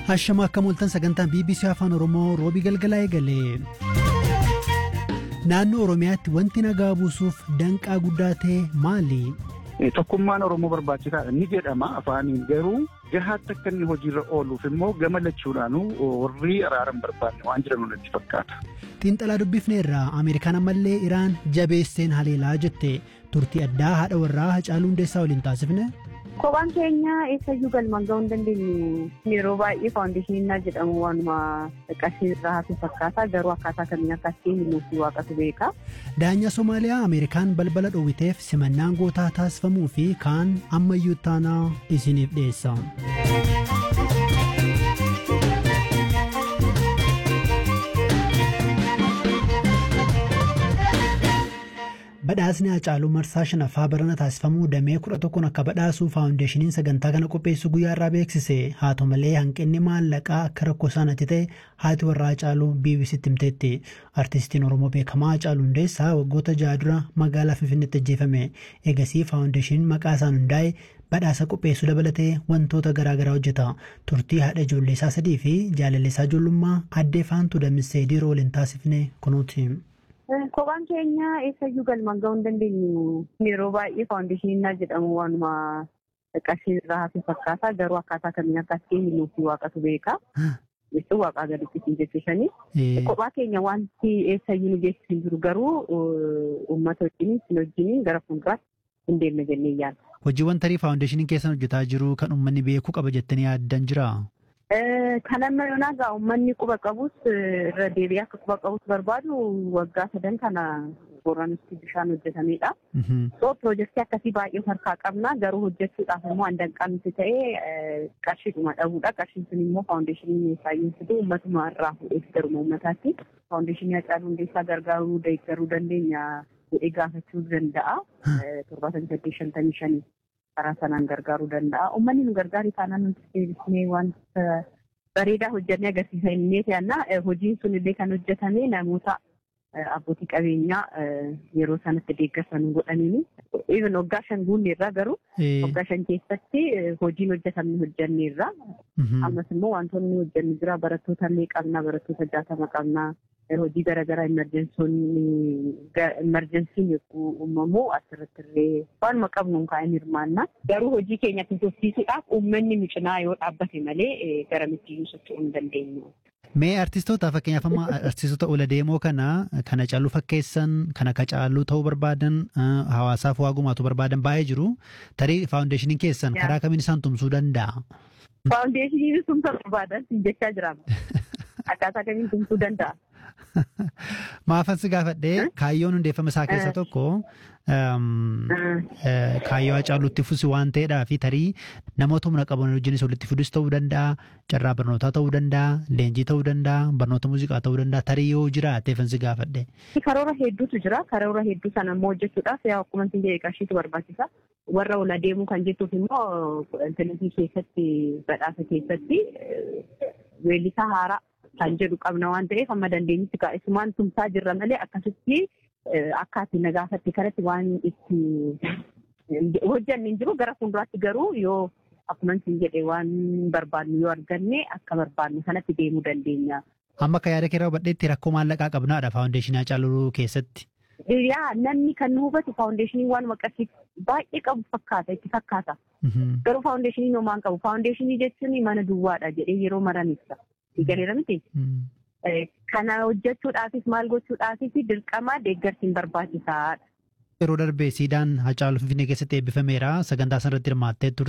Hashama akka mul'atan sagantaan BBC Afaan Oromoo roobii galgalaa eegale. Naannoo Oromiyaatti wanti nagaa buusuuf danqaa guddaa ta'e maali? Tokkummaan Oromoo barbaachisaadha ni jedhama afaaniin garuu gahaatti akka inni hojiirra ooluuf immoo gama lachuudhaanuu warri araaran barbaanne waan jiran natti fakkaata. Xiinxalaa dubbifneerra Ameerikaan ammallee Iraan jabeesseen haleelaa jette turtii addaa haadha warraa Hacaaluu Hundeessaa waliin taasifne. Kophaan keenya eessayyuu galmaan ga'uu hin dandeenyu. Yeroo baay'ee faawundeeshiniin jedhamu waanuma qarshii irraa hafe fakkaata. Garuu akkaataa kamiin akka ittiin nuti waaqatu beeka. Daanyaa Somaaliyaa Ameerikaan balbala dhoowwiteef simannaan gootaa taasifamuu fi kaan ammayyuu taanaa isiniif dhiyeessa. Badhaasni Hacaaluu Marsaa shanaffaa barana taasifamuu damee kudha tokkoon akka badhaasu faawundeeshiniin sagantaa kana qopheessu guyyaa irraa beeksise haa ta'u malee hanqinni maallaqaa akka rakkoo isaanitti ta'e haati warraa Hacaaluu BBCtti himteetti. Artistiin Oromoo beekamaa Hacaaluu Hundeessaa waggoota ja'a dura magaalaa Finfinneetti ajjeefame. Eegasii faawundeeshiniin maqaa isaan hundaa'e badhaasa qopheessuu dabalatee wantoota garaagaraa hojjeta. Turtii haadha ijoollee isaa sadii fi jaalalleessaa ijoollummaa addee faantuu damissee dhiiroo waliin taasifne kunuuti. Kophaan keenya eessayyuu galmaan ga'uu hin dandeenyu. Yeroo baay'ee faawundeeshiniin jedhamu waanuma qarshii irraa hafe fakkaata. Garuu akkaataa kamiin akka ittiin nuti waaqatu beeka. Jechuun waaqaa gaditti siin jechuushanii. Kophaa keenya wanti eessayyuu nu geessisu hin jiru garuu uummata wajjin sin wajjin gara fuulduraatti hin deemne jennee yaadda. Hojiiwwan tarii faawundeeshiniin keessan hojjetaa jiru kan uummanni beekuu qaba jettanii yaaddan jiraa? Kan amma yoonaa gaa uummanni quba qabus irra deebi'ee akka quba qabus barbaadu waggaa sadan kana booranitti bishaan hojjetamedha. So piroojeektii akkasii baay'ee harkaa qabna garuu hojjechuudhaaf immoo handanqaa nuti ta'ee qarshiidhuma dhabuudha. Qarshiin sun immoo faawundeeshinii saayinsiitu uummatuma irraa fuudheef garuma uummataatti. Faawundeeshinii Hacaaluu Hundeessaa gargaaruu deeggaruu dandeenya jedhee gaafachuu danda'a. Torbaatamii saddeet shantamii shanii. karaa sanaan gargaaruu danda'a. Uummanni nu gargaaru taanaan nuti deebisnee wanta bareedaa hojjannee agarsiisa innee ta'anna hojiin sun illee kan hojjetame namoota abbootii qabeenyaa yeroo sanatti deeggarsa nu godhaniini. Even waggaa shan guunne irraa garuu waggaa shan keessatti hojiin hojjetamne hojjenne irraa. Ammas immoo wantoonni hojjennu jira barattoota illee qabna barattoota jaatama qabna. hojii garaagaraa imerjensiin yogguu uumamu asirratti illee waanuma qabnu kaa'in hirmaanna. Garuu hojii keenya tursiisuudhaaf uummanni nu cinaa yoo dhaabbate malee gara mittiyyuu socho'uu hin dandeenyu. Mee artistoota fakkeenyaaf amma artistoota ola deemoo kana kana caaluu fakkeessan kana kacaaluu ta'uu barbaadan hawaasaaf waa gumaatu barbaadan baay'ee jiru. Tarii faawundeeshiniin keessan karaa kamiin isaan tumsuu danda'a? Faawundeeshiniin tumsa barbaadan jechaa jiraama. Akkaataa kamiin tumsuu danda'a? Maafan si gaafadhee kaayyoon hundeeffama isaa keessa tokko kaayyoo Hacaaluutti fusi waan ta'eedhaa fi tarii namoota humna qaban wajjinis walitti fidus ta'uu danda'a, carraa barnootaa ta'uu danda'a, leenjii ta'uu danda'a, barnoota muuziqaa ta'uu danda'a, tarii yoo jiraateefan si gaafadhe. Karoora hedduutu jira. Karoora hedduu sana immoo hojjechuudhaaf yaa akkuma isin jedhe qarshiitu barbaachisa. Warra ola deemuu kan jettuuf immoo intarneetii keessatti badhaasa keessatti weellisaa haaraa kan jedhu qabna waan ta'eef amma dandeenyutti isumaan tumsaa jirra malee akkasitti akka ati na gaafatti kanatti waan itti hojjanne hin jiru gara fuulduraatti garuu yoo akkuma isin jedhe waan barbaannu yoo arganne akka barbaannu sanatti deemuu dandeenya. Amma akka yaada keerraa hubadheetti rakkoo maallaqaa qabnaadha faawundeeshinii Hacaaluu keessatti. Yaa namni kan nu hubatu faawundeeshinii waan qarshii baay'ee qabu fakkaata itti fakkaata. Garuu faawundeeshinii homaan qabu faawundeeshinii jechuun mana duwwaadha jedhee yeroo maran ibsa. Galeera miti. Kana hojjechuudhaafis maal gochuudhaafis dirqama deeggarsiin barbaachisaadha. Yeroo darbee siidaan Hacaaluu Finfinnee keessatti eebbifameera. Sagantaa sanarratti hirmaattee turte.